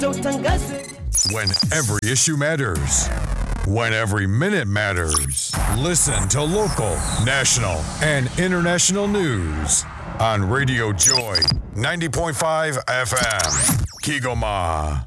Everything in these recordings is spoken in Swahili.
When every issue matters. When every minute matters. Listen to local, national, and international news on Radio Joy 90.5 FM. Kigoma.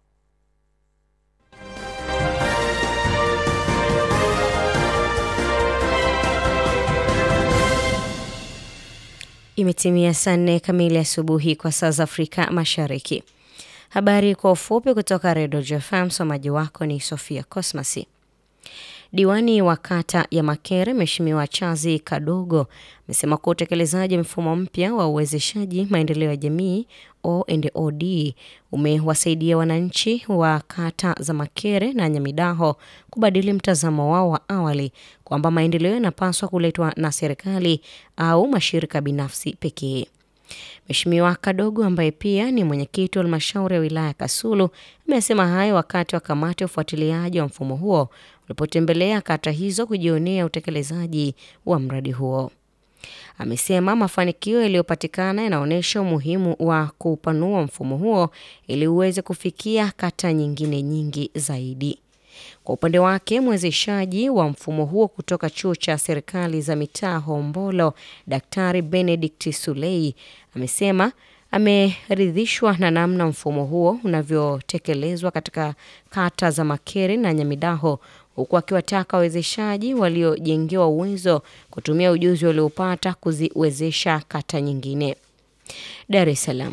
Imetimia saa nne kamili asubuhi kwa saa za Afrika Mashariki. Habari kwa ufupi kutoka Redio JFM. Msomaji wako ni Sofia Cosmasi. Diwani wa kata ya Makere Mheshimiwa Chazi Kadogo amesema kuwa utekelezaji wa mfumo mpya wa uwezeshaji maendeleo ya jamii O&OD umewasaidia wananchi wa kata za Makere na Nyamidaho kubadili mtazamo wao wa awali kwamba maendeleo yanapaswa kuletwa na serikali au mashirika binafsi pekee. Mheshimiwa Kadogo ambaye pia ni mwenyekiti wa halmashauri ya wilaya Kasulu amesema hayo wakati wa kamati ya ufuatiliaji wa mfumo huo ulipotembelea kata hizo kujionea utekelezaji wa mradi huo. Amesema mafanikio yaliyopatikana yanaonyesha umuhimu wa kuupanua mfumo huo ili uweze kufikia kata nyingine nyingi zaidi. Kwa upande wake mwezeshaji wa mfumo huo kutoka chuo cha serikali za mitaa Hombolo, Daktari Benedict Sulei amesema ameridhishwa na namna mfumo huo unavyotekelezwa katika kata za Makere na Nyamidaho, huku akiwataka wawezeshaji waliojengewa uwezo kutumia ujuzi waliopata kuziwezesha kata nyingine. Dar es Salaam.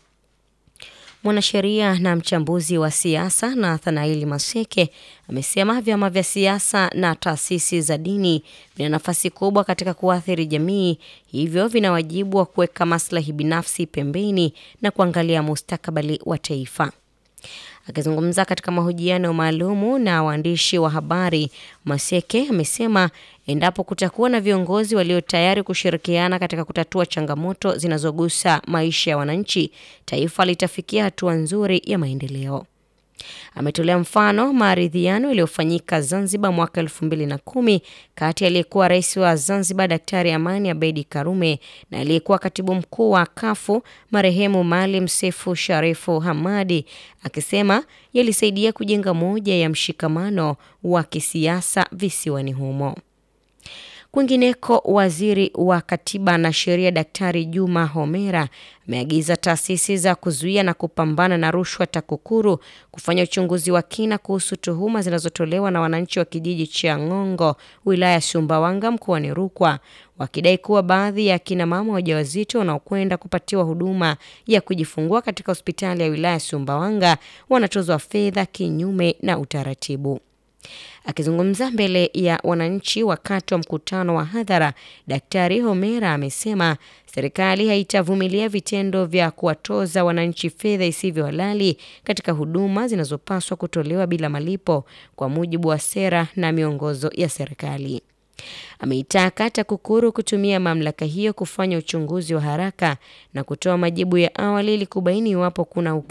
Mwanasheria na mchambuzi wa siasa Nathanaeli Maseke amesema vyama vya siasa na taasisi za dini vina nafasi kubwa katika kuathiri jamii, hivyo vina wajibu wa kuweka maslahi binafsi pembeni na kuangalia mustakabali wa taifa. Akizungumza katika mahojiano maalumu na waandishi wa habari, Maseke amesema endapo kutakuwa na viongozi walio tayari kushirikiana katika kutatua changamoto zinazogusa maisha ya wananchi, taifa litafikia hatua nzuri ya maendeleo. Ametolea mfano maridhiano yaliyofanyika Zanzibar mwaka elfu mbili na kumi kati ya aliyekuwa rais wa Zanzibar Daktari Amani Abeidi Karume na aliyekuwa katibu mkuu wa Kafu marehemu Maalim Sefu Sharifu Hamadi, akisema yalisaidia kujenga moja ya mshikamano wa kisiasa visiwani humo. Kwingineko, waziri wa katiba na sheria Daktari Juma Homera ameagiza taasisi za kuzuia na kupambana na rushwa TAKUKURU kufanya uchunguzi wa kina kuhusu tuhuma zinazotolewa na wananchi wa kijiji cha Ng'ongo, wilaya ya Sumbawanga, mkoani Rukwa, wakidai kuwa baadhi ya akina mama wajawazito wanaokwenda kupatiwa huduma ya kujifungua katika hospitali ya wilaya ya Sumbawanga wanatozwa fedha kinyume na utaratibu. Akizungumza mbele ya wananchi wakati wa mkutano wa hadhara, Daktari Homera amesema serikali haitavumilia vitendo vya kuwatoza wananchi fedha isivyo halali katika huduma zinazopaswa kutolewa bila malipo kwa mujibu wa sera na miongozo ya serikali. Ameitaka TAKUKURU kutumia mamlaka hiyo kufanya uchunguzi wa haraka na kutoa majibu ya awali ili kubaini iwapo kuna